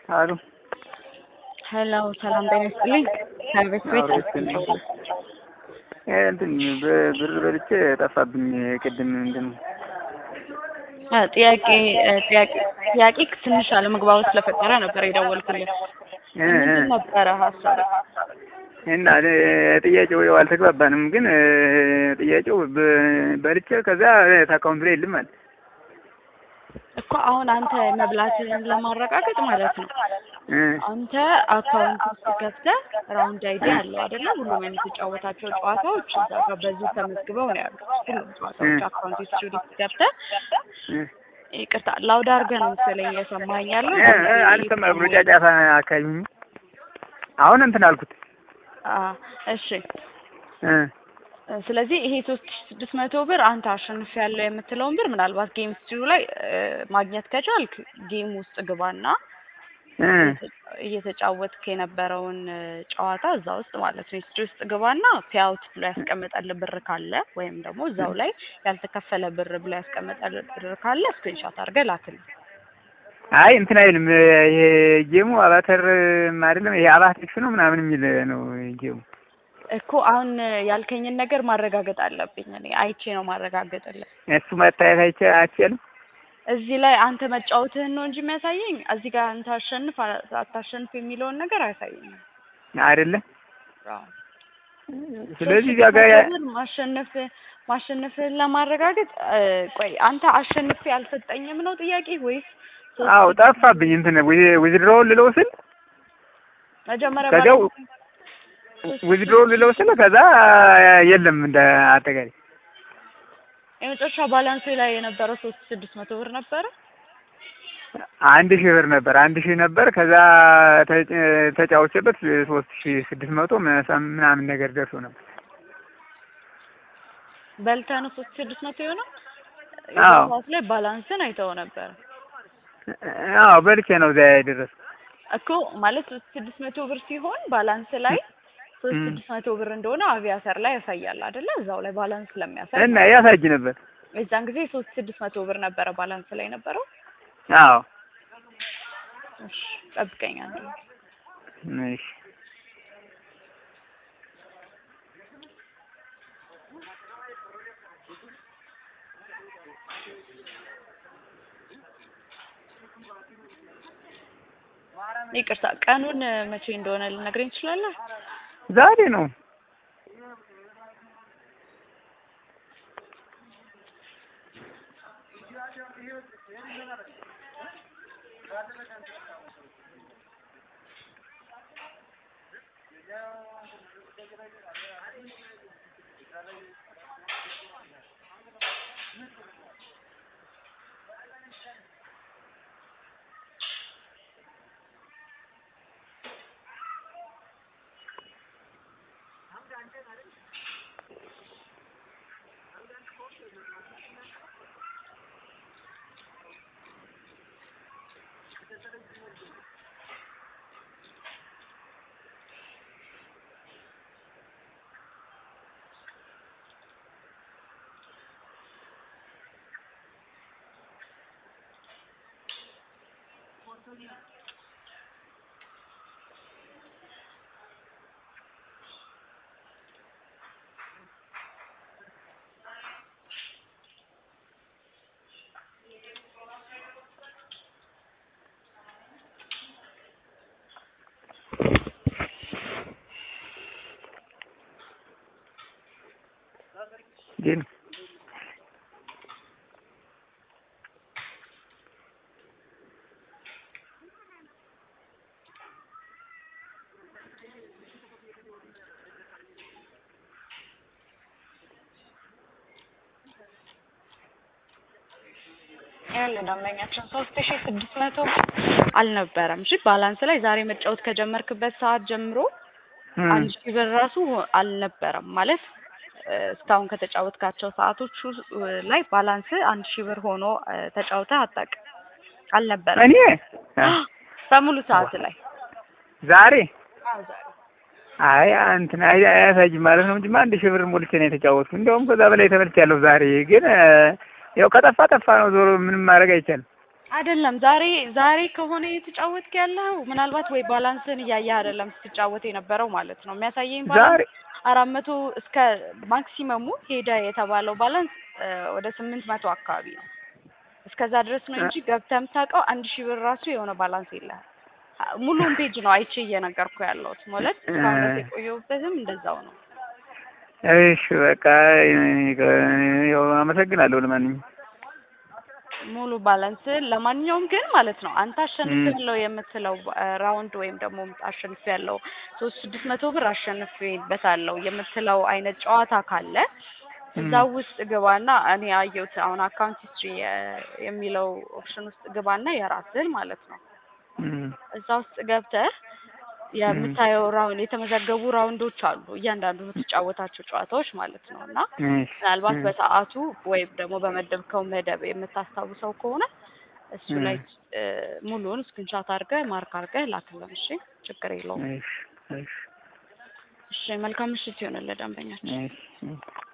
አሉ ሄሎ ሰላም ጤና ይስጥልኝ። ከቤት ቤት እንትን ብር በልቼ ጠፋብኝ። ቅድም ምንድን ነው ጥያቄ ጥያቄ ጥያቄ ትንሽ አለመግባባት ስለፈጠረ ነበር የደወልኩልህ። ምንድን ነበረ ሀሳብ? እና ጥያቄው ያው አልተግባባንም፣ ግን ጥያቄው በልቼ ከዛ አካውንት ላይ የለም አለ እኮ አሁን አንተ መብላትህን ለማረጋገጥ ማለት ነው። አንተ አካውንት ውስጥ ገብተህ ራውንድ አይዲ አለው አይደለ? ሁሉም የምትጫወታቸው ጨዋታዎች እዛ ጋር በዚህ ተመዝግበው ነው ያሉት። ሁሉም ጨዋታዎች አካውንት ሂስትሪ ውስጥ ገብተህ ይቅርታ ላውድ አድርገህ ነው መሰለኝ እየሰማኸኝ ያለው። አልሰማሁም ነው ጫጫታ አካባቢ አሁን እንትን አልኩት። እሺ ስለዚህ ይሄ ሶስት ሺህ ስድስት መቶ ብር አንተ አሸንፍ ያለው የምትለውን ብር ምናልባት ጌም ስትሪው ላይ ማግኘት ከቻልክ ጌም ውስጥ ግባና እየተጫወትክ የነበረውን ጨዋታ እዛ ውስጥ ማለት ነው ሂስትሪ ውስጥ ግባና ፔአውት ብሎ ያስቀመጠልህ ብር ካለ ወይም ደግሞ እዛው ላይ ያልተከፈለ ብር ብሎ ያስቀመጠልህ ብር ካለ ስክሪንሾት አድርገህ ላክልኝ። አይ እንትን አይልም። ይሄ ጌሙ አባተር አይደለም። ይሄ አባቴክስ ነው ምናምን የሚል ነው ጌሙ እኮ አሁን ያልከኝን ነገር ማረጋገጥ አለብኝ። እኔ አይቼ ነው ማረጋገጥልህ። እሱ መታየት አይቼ አይቻልም። እዚህ ላይ አንተ መጫወትህን ነው እንጂ የሚያሳየኝ እዚህ ጋር አንተ አሸንፍ አታሸንፍ የሚለውን ነገር አያሳየኝም። አይደለም። ስለዚህ እዚያ ጋር ማሸነፍ ማሸነፍህን ለማረጋገጥ ቆይ አንተ አሸንፍ ያልሰጠኝም ነው ጥያቄ ወይስ? አዎ ጠፋብኝ። እንትን ዊዝድሮው ልለው ስል መጀመሪያ ከዚያው ዊዝድሮ ልለው ስለ ከዛ የለም እንደ አጠቃላይ የመጨረሻ ባላንስ ላይ የነበረው ሶስት ስድስት መቶ ብር ነበረ። አንድ ሺህ ብር ነበር። አንድ ሺህ ነበር። ከዛ ተጫውቼበት ሶስት ሺህ ስድስት መቶ ምናምን ነገር ደርሶ ነበር። በልተህ ነው ሶስት ስድስት መቶ የሆነው? አዎ ሰዓት ላይ ባላንስን አይተው ነበር አዎ በልቼ ነው እዚያ የደረስኩት እኮ ማለት ሶስት ስድስት መቶ ብር ሲሆን ባላንስ ላይ ሶስት ስድስት መቶ ብር እንደሆነ አቪያተር ላይ ያሳያል አይደለ? እዛው ላይ ባላንስ ስለሚያሳይ እና ያሳይ ነበር። የዛን ጊዜ ሶስት ስድስት መቶ ብር ነበረ ባላንስ ላይ ነበረው። አዎ እሺ ጠብቀኝ አንዴ። እሺ ይቅርታ ቀኑን መቼ እንደሆነ ልነግረኝ ትችላለህ? ዛሬ ነው። ግን ያለ ደንበኛችን ሶስት ሺህ ስድስት መቶ አልነበረም። እሺ ባላንስ ላይ ዛሬ መጫወት ከጀመርክበት ሰዓት ጀምሮ አንድ ሺህ ብር ራሱ አልነበረም ማለት እስካሁን ከተጫወትካቸው ሰዓቶች ላይ ባላንስ አንድ ሺህ ብር ሆኖ ተጫውተህ አታውቅም። አልነበረም እኔ በሙሉ ሰዓት ላይ ዛሬ አዎ ዛሬ አይ እንትን አይ አያሳይም ማለት ነው እንጂ አንድ ሺህ ብር ሞልቼ ነው የተጫወትኩት። እንደውም ከዛ በላይ ተበልቻለሁ ዛሬ ግን ያው ከጠፋ ጠፋ ነው። ዞሮ ምንም ማድረግ አይቻልም። አይደለም ዛሬ ዛሬ ከሆነ የተጫወትክ ያለው ምናልባት ወይ ባላንስን እያየህ አይደለም ስትጫወት የነበረው ማለት ነው። የሚያሳየኝ ዛሬ ባላንስ አራት መቶ እስከ ማክሲመሙ ሄደ የተባለው ባላንስ እ ወደ ስምንት መቶ አካባቢ ነው። እስከዛ ድረስ ነው እንጂ ገብተህ የምታውቀው አንድ ሺህ ብር ራሱ የሆነ ባላንስ የለህም። አ- ሙሉውን ፔጅ ነው አይቼ እየነገርኩ ያለሁት ማለት እስካሁን ድረስ የቆየሁበትም እንደዛው ነው። እሺ በቃ ያው አመሰግናለሁ። ለማንኛውም ሙሉ ባላንስ ለማንኛውም ግን ማለት ነው አንተ አሸንፍ ም። ያለው የምትለው እ ራውንድ ወይም ደግሞ አሸንፍ ያለው ሶስት ስድስት መቶ ብር አሸንፌበታለሁ የምትለው አይነት ጨዋታ ካለ እዛ ም። ውስጥ ግባና እኔ አየሁት አሁን አካውንት ሂስትሪ የሚለው ኦፕሽን ውስጥ ግባና የራስህን ማለት ነው ም። እዛ ውስጥ ገብተህ የምታየው ራውንድ የተመዘገቡ ራውንዶች አሉ እያንዳንዱ የምትጫወታቸው ጨዋታዎች ማለት ነው እና እሺ ምናልባት ም። በሰዓቱ ወይም ደግሞ በመደብከው መደብ የምታስታውሰው ከሆነ እሱ ም። ላይ እ ሙሉውን ስክሪንሻት አድርገህ ማርክ አድርገህ ላክልን። እሺ፣ ችግር የለውም። እሺ እሺ እሺ፣ መልካም ምሽት ይሆንልህ ደንበኛችን። እሺ